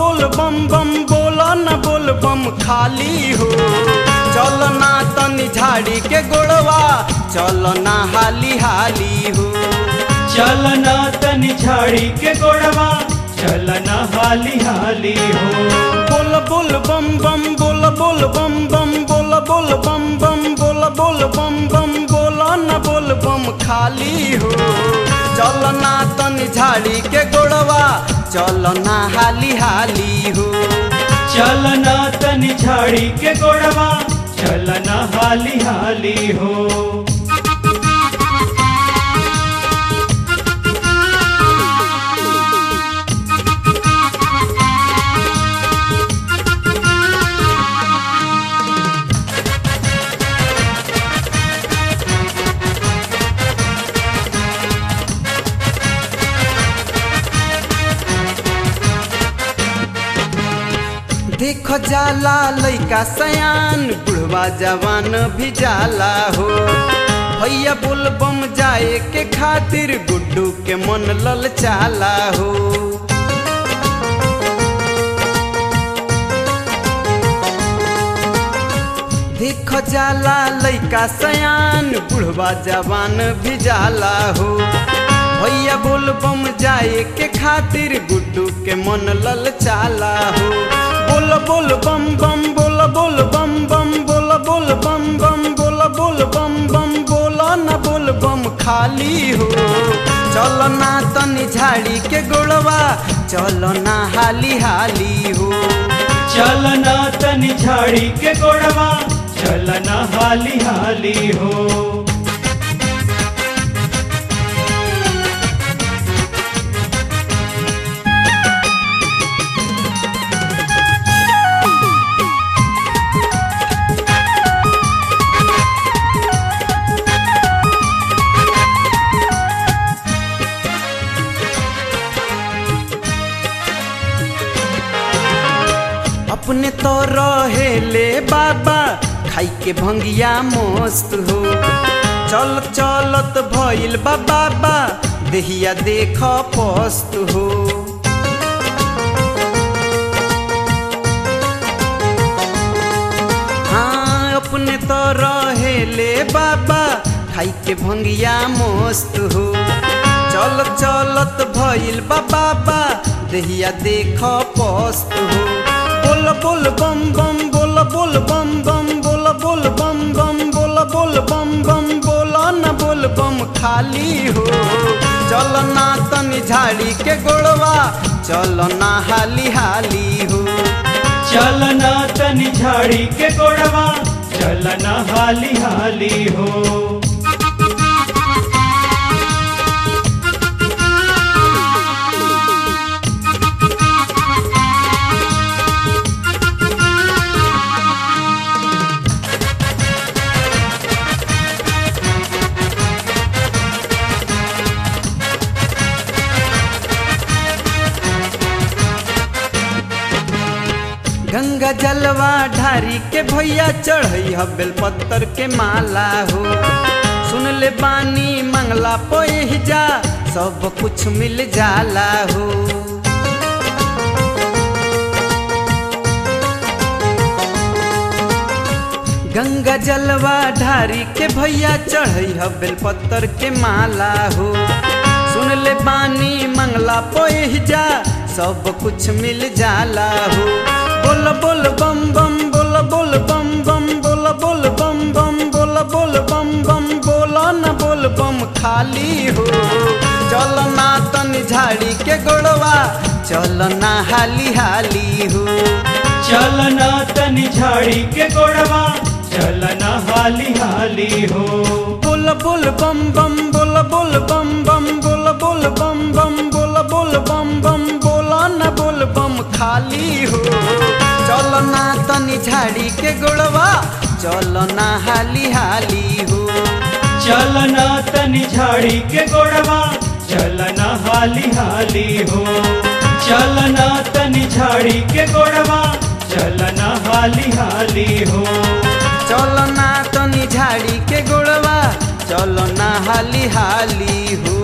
बोल बम बम बोल न बोल बम खाली हो चल ना तनी झाड़ी के गोड़वा चल ना हाली हाली हो चलना तनि झाड़ी के गोड़वा चलना हाली हाली हो बोल बोल बम बम बोल बोल बम बम बोल बोल बम बम बोल बोल बम बम बोल न बोल बम खाली हो चल ना तनी झाड़ी के गोड़वा चल ना हाली हाली हो चलना तनि झाड़ी के गोड़वा चलना हाली हाली हो देख जाला लइका सयान बुढ़वा जवान भी जाला हो भैया बोल बम जाए के खातिर गुड्डू के मन लल चाला हो देख जाला लइका सयान बुढ़वा जवान भी जाला हो भैया बोल बम जाए के खातिर गुड्डू के मन लल चाला हो बोल बोल बम बम बोल बोल बम बम बोल बोल बम बम बोल बोल बम बम बोल न बोल बम खाली हो चल ना तनी झाड़ी के गोड़वा चल ना हाली हाली हो चलना तनि झाड़ी के गोड़वा चलना हाली हाली हो अपने तो रहेले बाबा खाई के भंगिया मस्त हो चल चलत भइल बा बाबा देहिया देख पस्त हो हाँ अपने तो रहेले बाबा खाई के भंगिया मस्त हो चल चलत भइल बा बाबा देहिया देख पस्त हो बोल बोल बम बम बोल बोल बम बम बोल बोल बम बम बोल बोल बम बम बोल न बोल बम खाली हो चल ना तनी झाड़ी के गोड़वा चल ना हाली हाली हो चलना तनि झाड़ी के गोड़वा चलना हाली हाली हो गंगा जलवा ढारी के भैया चढ़ई ह बेलपत्तर के माला हो सुन ले बानी मंगला पोह जा सब कुछ मिल जाला हो गंगा जलवा ढारी के भैया चढ़ई ह बेलपत्तर के माला हो सुन ले बानी मंगला पोह जा सब कुछ मिल जाला हो बोल बोल बम बम बोल बोल बम बम बोल बोल बम बम बोल बोल बम बम बोल न बोल बम खाली हो चल ना तनी झाड़ी के गोड़वा चल ना हाली हाली हो चलना तनि झाड़ी के गोड़वा चलना हाली हाली हो बोल बोल बम बम बोल बोल बम बम बोल बोल बम बम बोल बोल बम बम बोल न बोल बम खाली हो चल ना तनी झाड़ी के गोड़वा चल ना हाली हाली हो चलना तनि झाड़ी के गोड़वा चलना हाली हाली हो चलना तनि झाड़ी के गोड़वा चलना हाली हाली हो चल ना तनी झाड़ी के गोड़वा चल ना हाली हाली हो